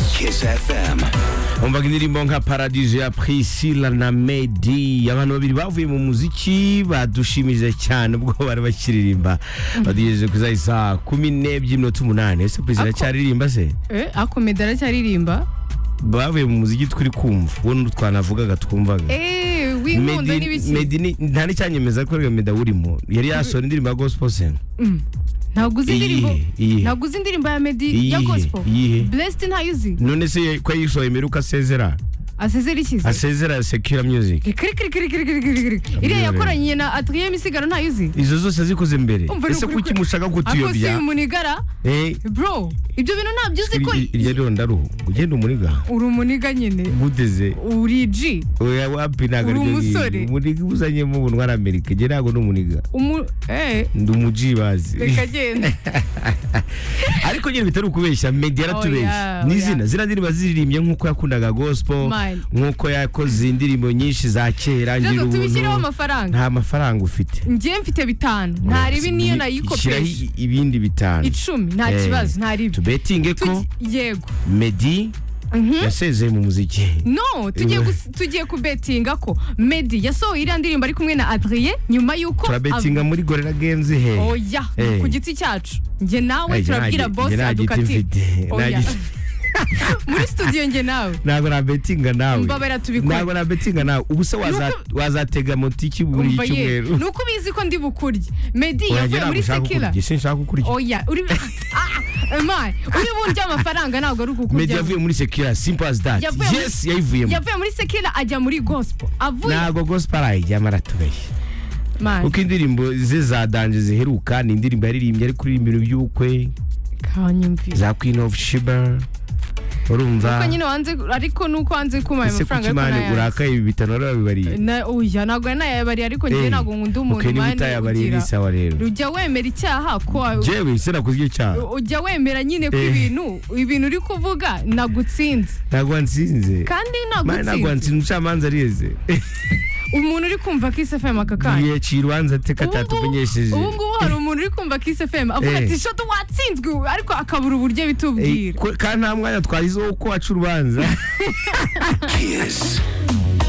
Kiss FM. umva indirimbo nka paradizo ya priscilla na medi abantu babiri bavuye mu muziki badushimije cyane ubwo bari bakiririmba badugejeje ku za saa kumi n'ebyiri iminota umunani ese priscilla Ako- cyaririmba se Eh, akomeda aracyaririmba bavuye mu muziki turi kumva uwo n'undi twanavugaga twumvaga Eh, w'inkunda Medi- n'ibiki Medi ni- nta n'icyanyemeza ko ariyo meda urimo yari yasohora indirimbo ya gospel sen ntabwo uzi indirimbo Iyihe? Iyihe? ntabwo uzi indirimbo ya medi Iyihe? ya gospel Iyihe? blessed ntayo uzi none se ko yayisohoye mbere uko asezera asezera ikize asezera sekira music kirikirikirikirikirikirikiri iriya yakoranye na adrien misigaro ntayo uzi izo zose yazikoze mbere Umva ni ese ukuri kuki kwe. mushaka ariko si kutuyobya umunigara Eh, bro ibyo bintu ntabyo uzi ko i- i- irya rondaruhu ugenda umuniga uri umuniga nyine guteze uri G oya wapi ntabwo Uri aribyo umusore. ngibi. umuniga uzanyemo ubuntu ari amerika njye ntabwo ni umuniga umu eh ndi umuji bazi reka genda ariko nyine bitari ukubeshya medya Oya, yaratubeshya ni oya. izina ziriya ndirimbo ziririmbye nk'uko yakundaga gospel Mine. nk'uko yakoze indirimbo nyinshi za kera ngira ntabwo tubishyireho ubuntu amafaranga nta mafaranga ufite njye mfite bitanu nta ribi niyo Shyiraho nayikopesha i- ibindi bitanu icumi nta Eh, kibazo nta ribi tubetinge ko Tugi- yego medi yasezeye mu muziki no tugiye gus- tugiye kubetinga ko medi yasohoye iriya ndirimbo ari kumwe na adrien nyuma y'uko turabetinga muri gorera genzi he av- oya Eh. ku giti cyacu njye nawe Ey, turabwira nta gi- bosi nta giti adukatire mfite. Nta Oya. giti- muri studio njye nawe ntabwo nabetinga nawe Mbabarira, tubikore. ntabwo nabetinga nawe ubu se waza- Nuko- wazatega moti ki buri Umva ye cyumweru ni uko ubizi ko ndi bukurye medi Oya, yavuye ntabwo muri ushaka sekira ukurya sinshaka ukurya oya uri Ah, Emma, uri burya amafaranga ntabwo ari medi ukukurya yavuye muri sekira simple as that Yavuye muri- yes yayivuyemo yavuye muri sekira ajya muri gospel avuye ntabwo gospel arayijyamo aratubeshya Man, kuko indirimbo ze za danje ziheruka ni indirimbo yaririmbye ari kuririmba ibintu by'ubukwe kanyumvira za queen of shiba Nuko urumva nyine wanze ariko nuko wanze kumaye ese amafaranga kuki ariko imana nayazi. urakaye ibi bitanu wari wabibariye Na- oya ntabwo ari nayabariye ariko njyewe Eh, ntabwo nkunda umuntu okay, niba mani utayabariye ugira- ni sawa rero ujya wemera icyaha ko jewe sinakoze icyo cyaha ujya wemera nyine ko Eh. ibintu ibintu uri kuvuga nagutsinze ntabwo wansinze kandi mani ntabwo nagutsinze wansinze umucamanza arize umuntu uri kumva kiss fm aka kanya yaciye urubanza ateka Ubu ngubu- atatumenyesheje ubu ngubu hari umuntu uri kumva kiss fm avuga Eh. ati shoto watsinzwe ariko akabura uburyo Eh, bitubwira ko- kandi nta mwanya twahizeho ko waca urubanza Kiss